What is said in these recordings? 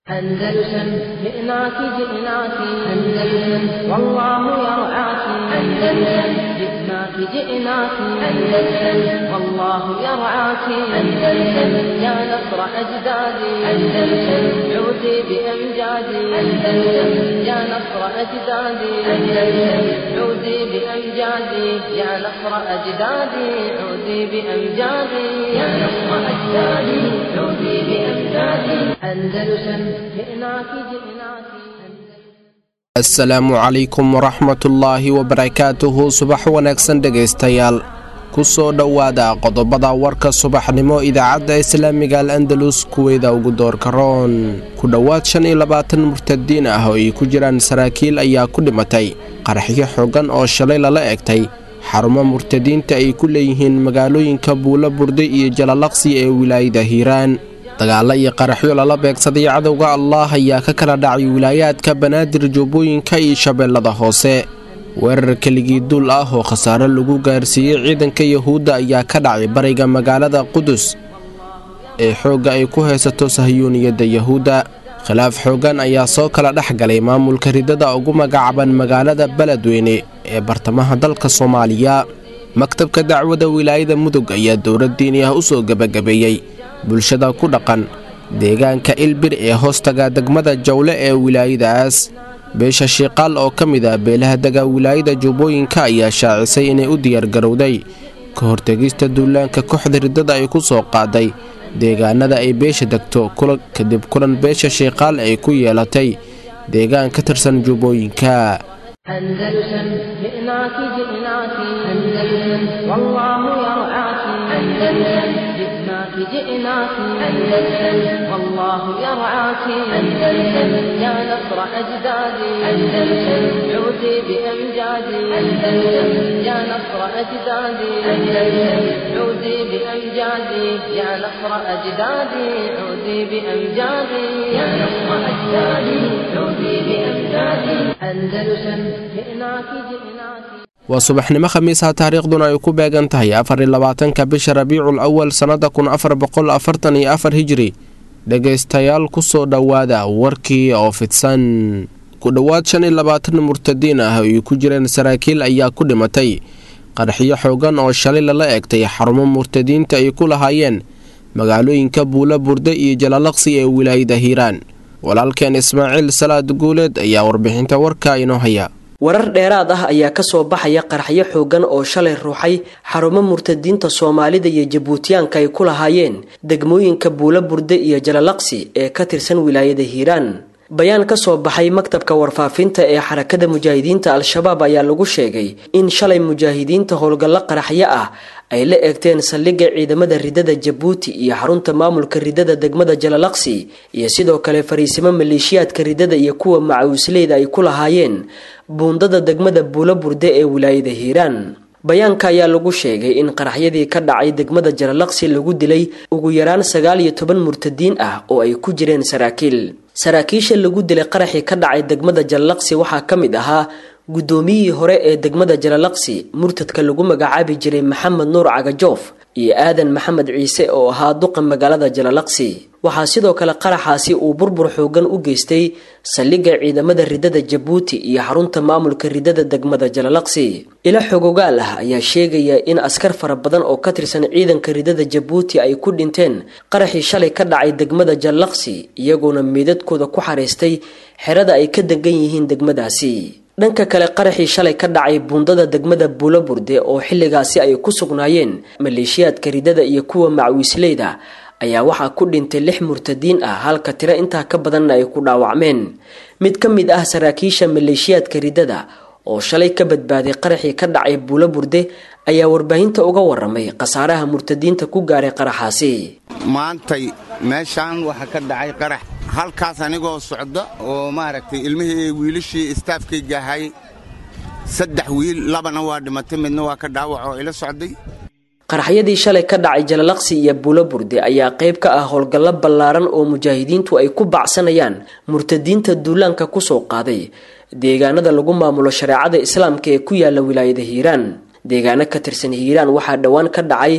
أندلسن جئناك جئناك أندلسن والله يرعاك أندلسن جئناك جئناك أندلسن والله يرعاك أندلسن يا نصر أجدادي أندلسن عودي بأمجادي أندلسن يا نصر أجدادي أندلسن عودي بأمجادي يا نصر أجدادي عودي بأمجادي يا نصر أجدادي عودي بأمجادي أندلسن جئناك جئناك asalaamu calaykum waraxmatullaahi wabarakaatuhu subax wanaagsan dhegaystayaal ku soo dhowaada qodobada warka subaxnimo idaacadda islaamiga al andalus kuweeda ugu doorka roon ku dhowaad shan iyo labaatan murtadiin ah oo ay ku jiraan saraakiil ayaa ku dhimatay qaraxyo xoogan oo shalay lala egtay xarumo murtadiinta ay ku leeyihiin magaalooyinka buulo burde iyo jalalaqsi ee wilaayada hiiraan dagaalo iyo qaraxyo lala beegsaday cadowga allaah ayaa ka kala dhacay wilaayaadka banaadir jubbooyinka iyo shabeellada hoose weerar keligii duul ah oo khasaare lagu gaarsiiyey ciidanka yahuudda ayaa ka dhacay bariga magaalada qudus ee xoogga ay ku haysato sahyuuniyadda yahuudda khilaaf xooggan ayaa soo kala dhex galay maamulka ridada ugu magacaaban magaalada beledweyne ee bartamaha dalka soomaaliya maktabka dacwada wilaayada mudug ayaa dowlad diini ah u soo gebagabeeyey bulshada ku dhaqan deegaanka ilbir ee hoostaga degmada jawle ee wilaayadaas beesha shiiqaal oo ka mid ah beelaha dega wilaayada jubbooyinka ayaa shaacisay inay u diyaargarowday ka hortegista duulaanka kooxda riddada ay ku soo qaaday deegaanada ay beesha degto kadib kulan beesha shiiqaal ay ku yeelatay deegaan ka tirsan jubbooyinka أندلسن جئناك جئناك أندلسن والله يرعاك أندلسن جئناك جئناك أندلسن والله يرعاك أندلسن يا نصر أجدادي أندلسن عودي بأمجادي أندلسن يا نصر أجدادي أندلسن عودي بأمجادي يا نصر أجدادي عودي بأمجادي يا نصر أجدادي عودي بأمجادي أندلسن جئناك جئناك waa subaxnimo khamiisah taariikhduna ay ku beegan tahay afar iyo labaatanka bisha rabiicul awal sannada kun afar boqol afartan iyo afar hijri dhegaystayaal ku soo dhowaada warkii oo fidsan ku dhowaad shan iyo labaatan murtadiin ah oo ay ku jireen saraakiil ayaa ku dhimatay qaraxyo xoogan oo shalay lala egtay xarumo murtadiinta ay ku lahaayeen magaalooyinka buulo burde iyo jalalaqsi ee wilaayada hiiraan walaalkeen ismaaciil salaad guuleed ayaa warbixinta warka inoo haya warar dheeraad ah ayaa kasoo baxaya qaraxyo xoogan oo shalay ruuxay xarumo murtadiinta soomaalida iyo jabuutiyaanka ay ku lahaayeen degmooyinka buulo burde iyo jalalaqsi ee ka tirsan wilaayada hiiraan bayaan kasoo baxay maktabka warfaafinta ee xarakada mujaahidiinta al-shabaab ayaa lagu sheegay in shalay mujaahidiinta howlgallo qaraxyo ah ay la eegteen saldhigga ciidamada ridada jabuuti iyo xarunta maamulka ridada degmada jalalaqsi iyo sidoo kale fariisimo maleeshiyaadka ridada iyo kuwa macawisleyda ay ku lahaayeen buundada degmada buulo burde ee wilaayada hiiraan bayaanka ayaa lagu sheegay in qaraxyadii ka dhacay degmada jalalaqsi lagu dilay ugu yaraan sagaal iyo toban murtadiin ah oo ay ku jireen saraakiil saraakiisha lagu dilay qaraxii ka dhacay degmada jalalaqsi waxaa ka mid ahaa guddoomiyihii hore ee degmada jalalaqsi murtadka lagu magacaabi jiray maxamed nuur cagajoof iyo aadan maxamed ciise oo ahaa duqa magaalada jalalaqsi waxaa sidoo kale qaraxaasi uu burbur xoogan u geystay saldhigga ciidamada ridada jabuuti iyo xarunta maamulka ridada degmada jalalaqsi ilo xogogaal ah ayaa sheegaya in askar fara badan oo ka tirsan ciidanka ridada jabuuti ay ku dhinteen qaraxii shalay ka dhacay degmada jalalaqsi iyagoona meedadkooda ku xariistay xerada ay ka degan yihiin degmadaasi dhanka kale qaraxii shalay ka dhacay buundada degmada buulo burde oo xilligaasi ay ku sugnaayeen maleeshiyaadka ridada iyo kuwa macwiisleyda ayaa waxaa ku dhintay lix murtadiin ah halka tiro intaa ka badanna ay ku dhaawacmeen mid ka mid ah saraakiisha maleeshiyaadka ridada oo shalay ka badbaaday qaraxii ka dhacay buulo burde ayaa warbaahinta uga waramay khasaaraha murtadiinta ku gaaray qaraxaasi maantay meeshaan waxaa ka dhacay qarax halkaas anigoo socda oo maaragtay ilmihii wiilashii istaafkayga ahay saddex wiil labana waa dhimatay midna waa ka dhaawac oo ila socday qaraxyadii shalay ka dhacay jalalaqsi iyo buulo burde ayaa qayb ka ah howlgallo ballaaran oo mujaahidiintu ay ku bacsanayaan murtadiinta duulaanka kusoo qaaday deegaanada lagu maamulo shareecada islaamka ee ku yaala wilaayada hiiraan deegaano ka tirsan hiiraan waxaa dhowaan ka dhacay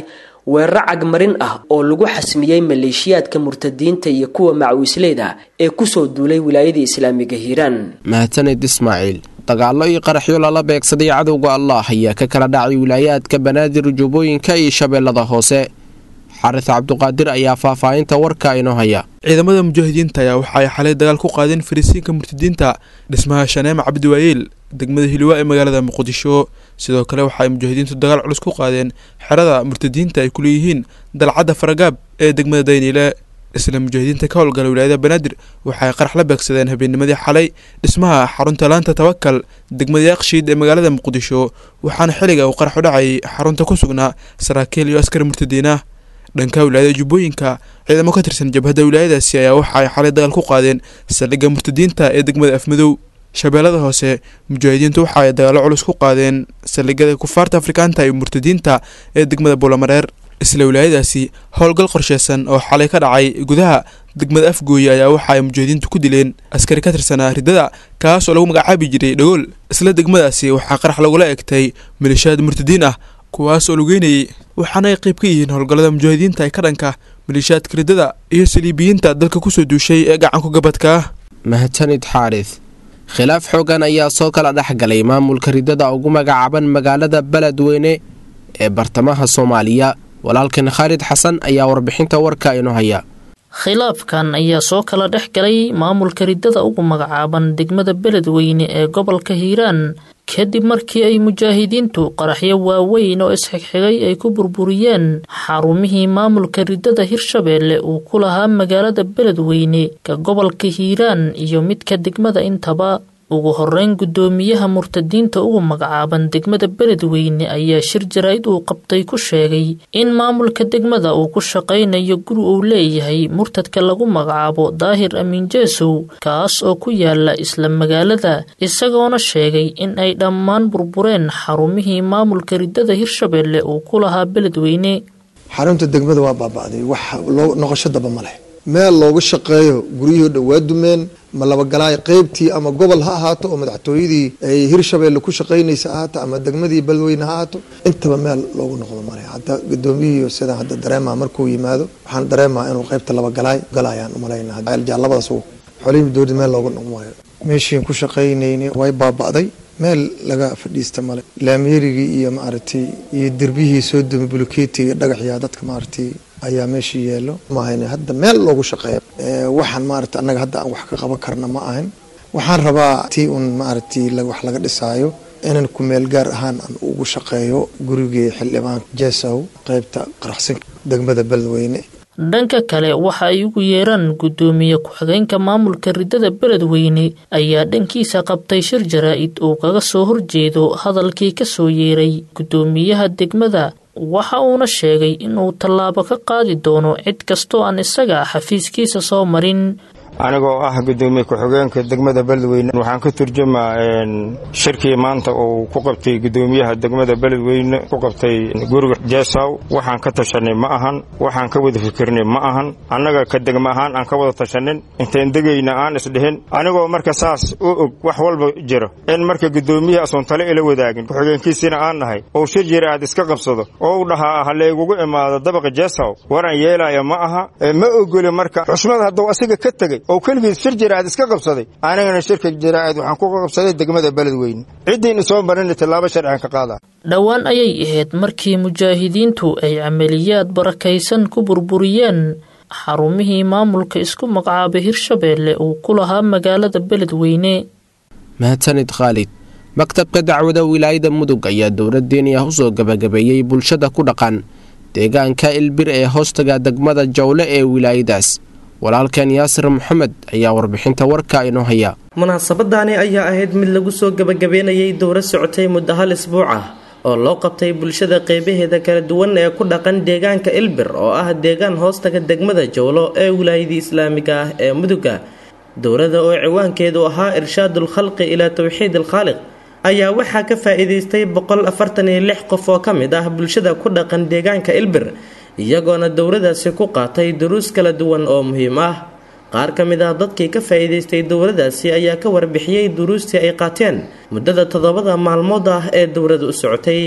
weeraro cagmarin ah oo lagu xasmiyey maleeshiyaadka murtadiinta iyo kuwa macawisleyda ee kusoo duulay wilaayada islaamiga hiiraan mahadsanid ismaaciil dagaallo iyo qaraxyo lala beegsaday cadowga allah ayaa ka kala dhacay wilaayaadka banaadir jubbooyinka iyo shabeellada hoose xaris cabduqaadir ayaa faahfaahinta warka inoo haya ciidamada mujaahidiinta ayaa waxa ay xalay dagaal ku qaadeen fariisiinka murtadiinta dhismaha shaneema cabdiwaayeel degmada hiliwaa ee magaalada muqdisho sidoo kale waxa ay mujaahidiintu dagaal culus ku qaadeen xerada murtadiinta ay ku leeyihiin dalcadda faragaab ee degmada dayniile isla mujaahidiinta ka howlgala wilaayada banaadir waxa ay qarax la beegsadeen habeennimadii xalay dhismaha xarunta laanta tawakal degmada yaaqshiid ee magaalada muqdisho waxaana xiliga uu qarax u dhacay xarunta ku sugnaa saraakiil iyo askari murtadiin ah dhanka wilaayada jubbooyinka ciidamo ka tirsan jabhadda wilaayadaasi ayaa waxa ay xalay dagaal ku qaadeen saldhigga murtadiinta ee degmada afmadow shabeellada hoose mujaahidiintu waxa ay dagaallo culus ku qaadeen saldhigyada kufaarta afrikaanta iyo murtadiinta ee degmada buulamareer isla wilaayadaasi howlgal qorsheysan oo xalay ka dhacay gudaha degmada afgooye ayaa waxa ay mujaahidiintu ku dileen askari ka tirsanaa ridada kaas oo lagu magacaabi jiray dhagool isla degmadaasi waxaa qarax lagula egtay maleeshiyaad murtadiin ah kuwaas oo lugeynayay waxaana ay qayb ka yihiin howlgallada mujaahidiinta ee ka dhanka maleeshiyaadka ridada iyo saliibiyiinta dalka kusoo duushay ee gacanku gabadka ah mahadsanid xaaris khilaaf xoogan ayaa soo kala dhex galay maamulka ridada ugu magacaaban magaalada beledweyne ee bartamaha soomaaliya walaalkan khaalid xasan ayaa warbixinta warka inoo haya khilaafkan ayaa soo kala dhex galay maamulka ridada ugu magacaaban degmada beledweyne ee gobolka hiiraan kadib markii ay mujaahidiintu qaraxyo waaweyn oo isxigxigay ay ku burburiyeen xarumihii maamulka ridada hirshabeelle uu ku lahaa magaalada beledweyne ka gobolka hiiraan iyo midka degmada intaba ugu horeyn guddoomiyaha murtadiinta ugu magacaaban degmada beledweyne ayaa shir jaraa'id uu qabtay ku sheegay in maamulka degmada uu ku shaqaynayo guri uu leeyahay murtadka lagu magacaabo daahir amiin jeesow kaas oo ku yaala isla magaalada isagoona sheegay in ay dhammaan burbureen xarumihii maamulka ridada hirshabeelle uu ku lahaa beledweyne xarunta degmada waa baaba'day wax loo noqosho daba ma leh meel loogu shaqeeyo guryihii dhan waa dumeen ma labagalaay qeybtii ama gobol ha ahaato oo madaxtooyadii ay hirshabeelle ku shaqaynaysa ahaato ama degmadii beledweyne ha ahaato intaba meel loogu noqdo male hadda gudoomiyihii sidaan hadda dareemaa markuu yimaado waxaan dareemaa inuu qeybta labagalaay galayaan umalayna labadaas xolihii dowlad meel loogu noqon waayo meeshiin ku shaqaynayni way baaba'day meel laga fadhiista male laamyeerigii iyo maaragtay iyo derbihii soo dumi buluketiga dhagaxyaa dadka maaragtay ayaa meesha yeelo maahayne hadda meel loogu shaqeeyo waxaan maarata annaga hadda aan wax ka qaban karna ma ahan waxaan rabaa tii un maaragtay wax laga dhisaayo inan ku meel gaar ahaan aan ugu shaqeeyo gurigii xildhibaan jesow qeybta qaraxsanka degmada beledweyne dhanka kale waxa ay ugu yeeraan guddoomiye ku-xigeenka maamulka ridada beledweyne ayaa dhankiisa qabtay shir jaraa'id uu kaga soo horjeedo hadalkii ka soo yeeray guddoomiyaha degmada waxa uuna sheegay inuu tallaabo ka qaadi doono cid kastoo aan isaga xafiiskiisa soo marin anigoo ah gudoomiye ku-xigeenka degmada beledweyne waxaan ka turjumaa shirkii maanta uu ku qabtay gudoomiyaha degmada beledweyne ku qabtay guriga jeesaw waxaan ka tashanay ma ahan waxaan ka wada fikirnay ma ahan annaga ka degma ahaan aan ka wada tashanin intayn degayna aan isdhihin anigoo marka saas u og wax walba jiro in marka gudoomiyaha asoon tale ila wadaagin ku-xigeenkiisina aan nahay ou shir jira aad iska qabsado oo u dhahaa halaygugu imaado dabaqa jeesaw waran yeelaya ma aha ma ogoli marka xushmad hadduu asiga ka tegey oo keligiis shir jiraa'id iska qabsaday anigana shirka jiraa'id waxaan ku qabsaday degmada beledweyne ciddiina soo marina tallaabo sharcigan ka qaada dhowaan ayay ahayd markii mujaahidiintu ay camaliyaad barakaysan ku burburiyeen xarumihii maamulka isku magacaabay hirshabeelle uu ku lahaa magaalada beledweyne mahadsanid khaalid maktabka dacwada wilaayada mudug ayaa dowlad diini ah usoo gabagabeeyey bulshada ku dhaqan deegaanka ilbir ee hoostaga degmada jawle ee wilaayadaas walaalkan yaasir maxamed ayaa warbixinta warka inoo haya munaasabadaani ayaa ahayd mid lagu soo gabagabeynayay dowro socotay muddo hal isbuuc ah oo loo qabtay bulshada qeybaheeda kala duwan ee ku dhaqan deegaanka ilbir oo ah deegaan hoostaga degmada jowlo ee wilaayadii islaamiga ah ee muduga dowrada oo ciwaankeedu ahaa irshaadul khalqi ilaa towxiid alkhaaliq ayaa waxaa ka faa-iideystay boqol afartan iyo lix qof oo ka mid ah bulshada ku dhaqan deegaanka ilbir iyagoona dowladaasi ku qaatay duruus kala duwan oo muhiim ah qaar ka mid ah dadkii ka faa-iideystay dowladaasi ayaa ka warbixiyey duruustii ay qaateen muddada toddobada maalmood ah ee dowlada u socotay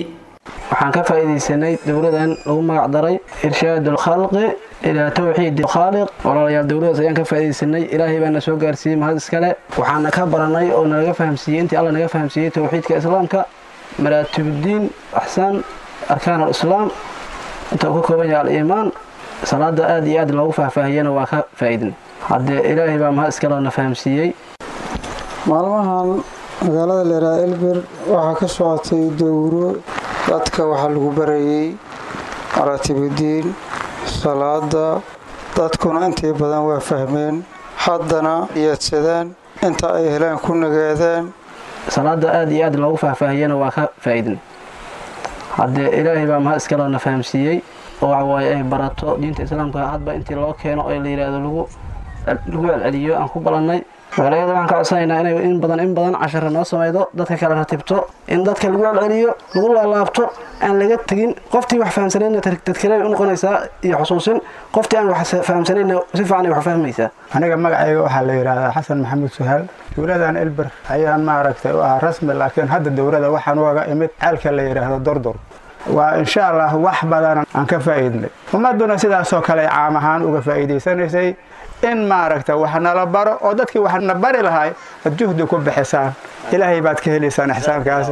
waxaan ka faa'iidaysanay dowladan lagu magac daray irshaad alkhalqi ilaa tawxiid khaaliq walaalayaal dowladaas ayaan ka faa'iidaysanay ilaahay baana soo gaarsiiyey mahad iskale waxaana ka baranay oo nalaga fahamsiiyey intii alla naga fahamsiiyey towxiidka islaamka maraatibuddiin axsaan arkaan alislaam inta uu ka kooban yahay al-iimaan salaada aad iyo aad loogu faahfaahiyana waa ka faa'iidnay haddee ilaahay baa mahad iskale na fahamsiiyey maalmahan magaalada leeraa elber waxaa ka socotay dowro dadka waxaa lagu barayey maraatibuddiin salaada dadkuna intii badan waa fahmeen haddana iyadsadaan inta ay helaan ku nagaadaan salaada aad iyo aad loogu faahfaahiyana waa ka faa'iidnay haddee ilaahay baa mahad iskale na fahamsiiyey oo waxawaaye ay barato diinta islaamka hadba intii loo keeno oo la yidhaahdo lagu lagu celceliyo aan ku balannay magaalayada waxaan ka codsanaynaa inay in badan in badan cashara noo samaydo dadka kale ratibto in dadka lagu celceliyo lagu laalaabto aan laga tegin qoftii wax fahamsanayna tadkireen u noqonaysaa iyo xusuusin qoftii aan wax fahamsanayna si fiican ay wax fahmaysaa aniga magacayga waxaa la yidhaahdaa xasan maxamuud suhaal dowladan elber ayaan maaragtay u ahaa rasmi laakiin hadda dowlada waxaan ugaga imid ceelka la yidhaahdo dordor waa insha allah wax badan aan ka faa'iidnay ummadduna sidaasoo kale caam ahaan uga faa'iidaysanaysay in maaragta wax nala baro oo dadkii wax na bari lahay ad juhdi ku bixisaan ilaahay baad ka helaysaan ixsaankaasi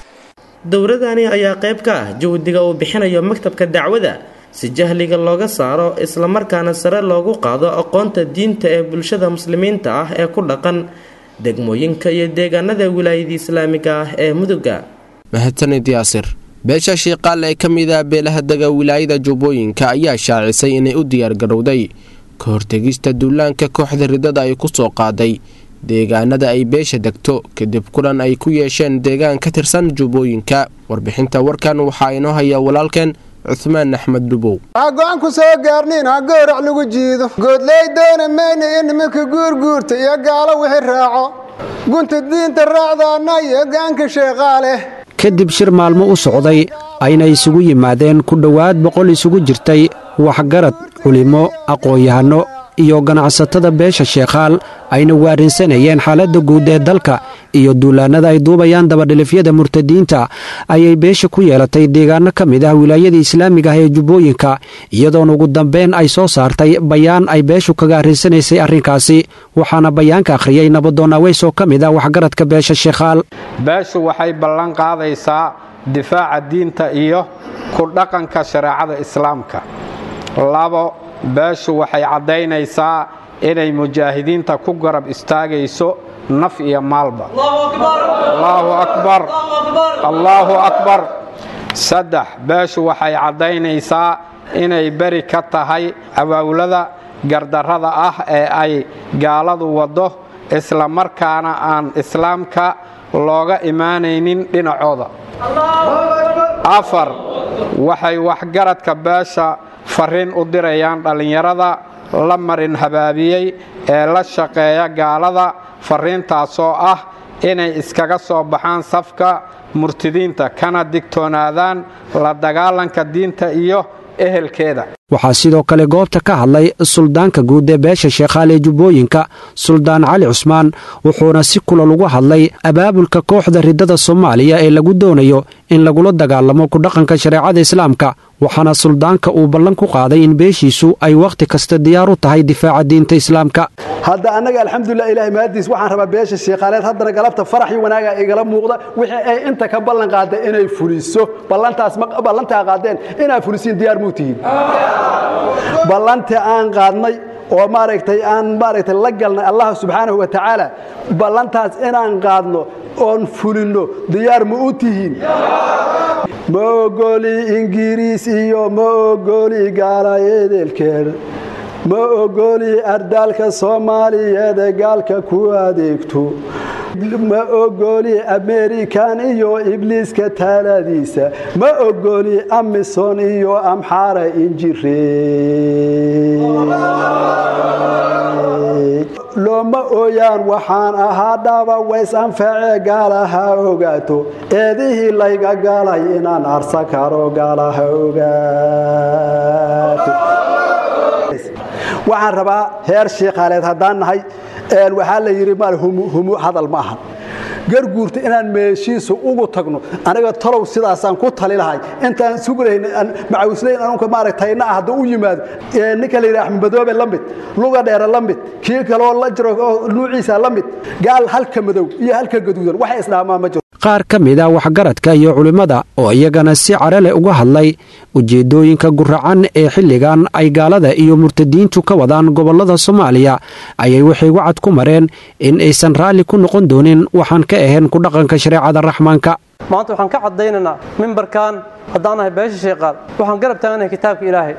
dowladani ayaa qayb ka ah juhdiga uu bixinayo maktabka dacwada si jahliga looga saaro islamarkaana sare loogu qaado aqoonta diinta ee bulshada muslimiinta ah ee ku dhaqan degmooyinka iyo deegaanada wilaayada islaamiga ah ee muduga mahadsanid yaasir beesha shiiqaal ee ka mid ah beelaha dega wilaayada jubbooyinka ayaa shaacisay inay u diyaargarowday ka hortegista duulaanka kooxda ridada ay ku soo qaaday deegaanada ay beesha degto kadib kulan ay ku yeesheen deegaan ka tirsan jubbooyinka warbixinta warkan waxaa inoo haya walaalkeen cuhmaan axmed dhubow waxaa go-aan ku soo gaarniin ha goorac lagu jiido goodley doona mayna iyo nimanka guurguurta iyo gaalo wixii raaco gunta diinta raacdaana iyo gaanka sheeqaaleh kadib shir maalmo u socday ayna isugu yimaadeen ku dhowaad boqol isugu jirtay waxgarad culimo aqoon-yahanno iyo ganacsatada beesha sheekhaal ayna waarinsanayeen xaaladda guud ee dalka iyo duulaannada ay duubayaan dabadhilifyada murtadiinta ayay beesha ku yeelatay deegaanno ka mid ah wilaayada islaamiga ah ee jubbooyinka iyadoona ugu dambeyn ay soo saartay bayaan ay beeshu kaga arrinsanaysay arrinkaasi waxaana bayaanka akhriyey nabadoon aweys oo ka mid ah waxgaradka beesha sheekhaal beeshu waxay ballan qaadaysaa difaaca diinta iyo ku dhaqanka shareecada islaamka labo beeshu waxay caddaynaysaa inay mujaahidiinta ku garab istaagayso naf iyo maalba allaahu akbar allaahu akbar saddex beeshu waxay caddaynaysaa inay beri ka tahay awaawlada gardarrada ah ee ay gaaladu waddo isla markaana aan islaamka looga imaanaynin dhinacooda afar waxay waxgaradka beesha farriin u dirayaan dhallinyarada la marin habaabiyey ee la shaqeeya gaalada farriintaasoo ah inay iskaga soo baxaan safka murtidiinta kana digtoonaadaan la dagaalanka diinta iyo ehelkeeda waxaa sidoo kale goobta ka hadlay suldaanka guud ee beesha sheekhaal ee jubbooyinka suldaan cali cusmaan wuxuuna si kulal ugu hadlay abaabulka kooxda riddada soomaaliya ee lagu doonayo in lagula dagaalamo ku dhaqanka shareecada islaamka waxaana suldaanka uu ballan ku qaaday in beeshiisu ay wakhti kasta diyaar u tahay difaaca diinta islaamka hadda annaga alxamdulilah ilahay mahadiis waxaan rabaa beesha sheekhaaleed haddana galabta farax iyo wanaaga igala muuqda wixii ay inta ka ballan qaada inay fuliso ballantaas ballantaa qaadeen inaa fulisiin diyaar muu tihiin ballantii aan qaadnay oo maaragtay aan maaragtay la galnay allah subxaanahu wa tacaala ballantaas inaan qaadno oon fulinno diyaar ma u tihiin ma ogoli ingiriis iyo ma ogoli gaala eedeelkeed ma ogoli ardaalka soomaaliyeed ee gaalka ku adeegto ma ogoli amerikan iyo ibliiska taaladiisa ma ogoli amison iyo amxaara injire looma ooyaan waxaan ahaa dhaba ways anfacee gaalaha ogaato eedihii layga galay inaan arsa karo gaalaha ogaato waxaan rabaa heer shiikhaaleed haddaan nahay waxaa la yidhi mal humu hadal ma ahan garguurta inaan meeshiisa ugu tagno aniga talow sidaasaan ku tali lahay intaan suglayn macawislayn anunka maaragtayna ah hadduu u yimaado ninka la yidhaha axmed madoobe la mid luga dheere la mid kii kaloo la jiro nuuciisa la mid gaal halka madow iyo halka gaduudan waxay isdhaamaan ma jiro qaar ka mid a waxgaradka iyo culimmada oo iyagana si carale uga hadlay ujeeddooyinka guracan ee xilligan ay gaalada iyo murtadiintu ka wadaan gobollada soomaaliya ayay waxay wacad ku mareen in aysan raalli ku noqon doonin waxaan ka ahayn ku dhaqanka shareecada raxmaanka maanta waxaan ka caddaynaynaa mimbarkan haddaan nahay beesha sheeqaal waxaan garab taaganahay kitaabka ilaahay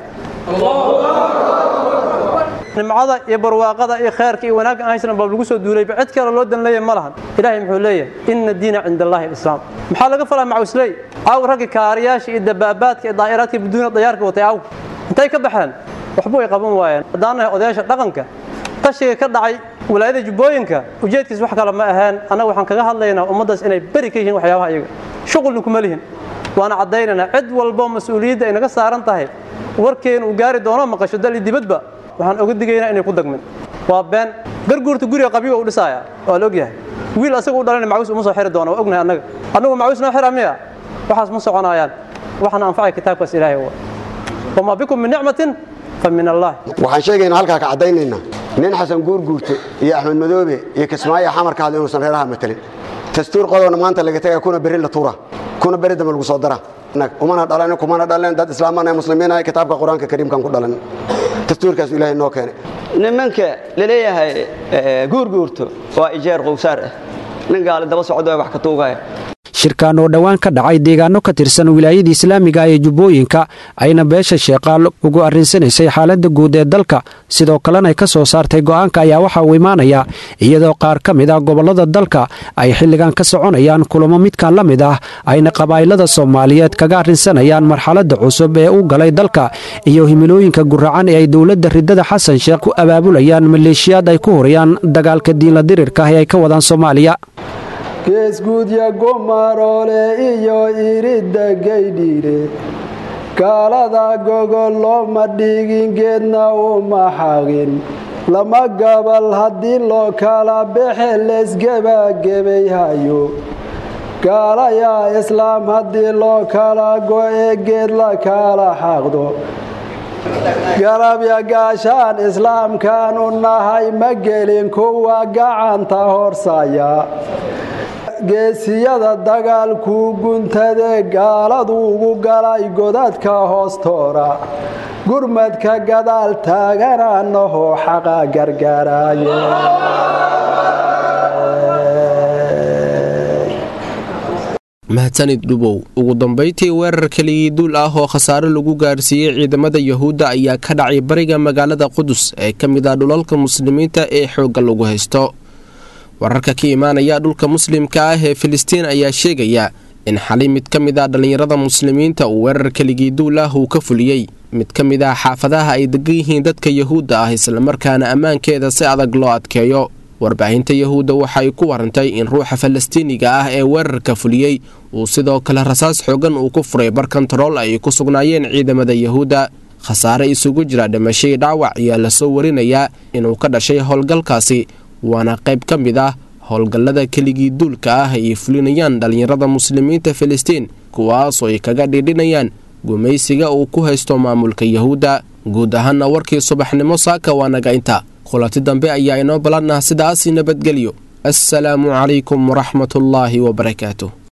nimcada iyo barwaaqada iyo khayrka iyo wanaagga aan haysan baa lagu soo duulayba cid kale loo dan leeyahay ma lahan ilaahay muxuu leeyahay inna diina cinda allahi alislaam maxaa laga falaa macawisley caaw ragga kaariyaasha iyo dabaabaadka iyo daa'iraadka buduuna dayaarka watay caaw intay ka baxeen waxba way qaban waayeen haddaan nahay odayaasha dhaqanka qashiga ka dhacay walaayada jubbooyinka ujeedkiis wax kale ma aheen annaga waxaan kaga hadlaynaa ummaddaas inay beri ka yihiin waxyaabaha iyaga shuqulna kuma lihin waana caddaynaynaa cid walbo mas-uuliyadda ay naga saaran tahay warkeena uu gaari doono maqasho dal iyo dibadba waxaan oga digaynaa inay ku dagmin waa been garguurta guriga qabyiga u dhisaaya waa la ogyahay wiil asaga u dhalana macawis uma soo xiri doona waa ognahay annaga annagu macawis noo xira miya waxaas ma soconayaan waxaana anfacay kitaabkaas ilaahay wa wamaa bikum min nicmatin fa min allah waxaan sheegaynaa halkaa ka caddaynaynaa nin xasan guurguurte iyo axmed madoobe iyo kismaayo xamarka hadla inuusan reeraha matelin dastuur qodobna maanta laga tagaa kuna berri la tuura kuna berri dambe lagu soo dara umana dhalan kumana dhaleen dad islaamana muslimiina kitaabka qur-aanka kariimkan ku dhalan dastuurkaas ilaahay noo keenay nimanka laleeyahay guurguurto waa ijeer qowsaar ah nin gaali daba socdo wax ka tuugaya shirkan oo dhowaan ka dhacay deegaano ka tirsan wilaayada islaamiga ee jubbooyinka ayna beesha sheeqaal ugu arrinsanaysay xaaladda guud ee dalka sidoo kalena ay ka soo saartay go'aanka ayaa waxa uu imaanayaa iyadoo qaar ka mid ah gobollada dalka ay xilligan ka soconayaan kulamo midkan la mid ah ayna qabaa'ilada soomaaliyeed kaga arrinsanayaan marxaladda cusub ee u galay dalka iyo himilooyinka guracan ee ay dowladda ridada xasan sheekh ku abaabulayaan maleeshiyaad ay ku horayaan dagaalka diinla dirirka ee ay ka wadaan soomaaliya geesguudya gumaroole iyo iridda gaydhiire gaalada gogol looma dhigin geedna uma xaqin lama gabal haddii loo kala baxe leesgebagebayhayo gaalayaa islaam haddii loo kala go'e geed la kala xaqdo garabya gaashaan islaamkaanu nahay ma gelin kuwa gacanta horsaya geesiyada dagaalkuu guntade gaaladu ugu galay godadka hoostoora gurmadka gadaal taaganaanahoo xaqa gargaraaye mahadsanid dhubow ugu dambayntii weerar keligii duul ah oo khasaare lagu gaarsiiyey ciidamada yahuudda ayaa ka dhacay bariga magaalada qudus ee ka mid ah dhulalka muslimiinta ee xoogga lagu haysto wararka ka imaanaya dhulka muslimka ah ee filistiin ayaa sheegaya in xali mid ka mid ah dhallinyarada muslimiinta uu weerar keligii duul ah uu ka fuliyey mid ka mid ah xaafadaha ay degan yihiin dadka yahuudda ah islamarkaana ammaankeeda si adag loo adkeeyo warbaahinta yahuudda waxay ku warantay in ruuxa falastiiniga ah ee weerarka fuliyey uu sidoo kale rasaas xoogan uu ku furay bar kontarool ay ku sugnaayeen ciidamada yahuudda khasaare isugu jira dhimashadii dhaawac ayaa lasoo warinayaa inuu ka dhashay howlgalkaasi waana qayb ka mid ah howlgallada keligii duulka ah ay fulinayaan dhallinyarada muslimiinta filistiin kuwaasoo ay kaga dhidhinayaan gumaysiga uu ku haysto maamulka yahuudda guud ahaana warkii subaxnimo saaka waa naga inta kulanti dambe ayaa inoo ballanah sidaasi nabadgelyo assalaamu calaykum waraxmatullaahi wabarakaatu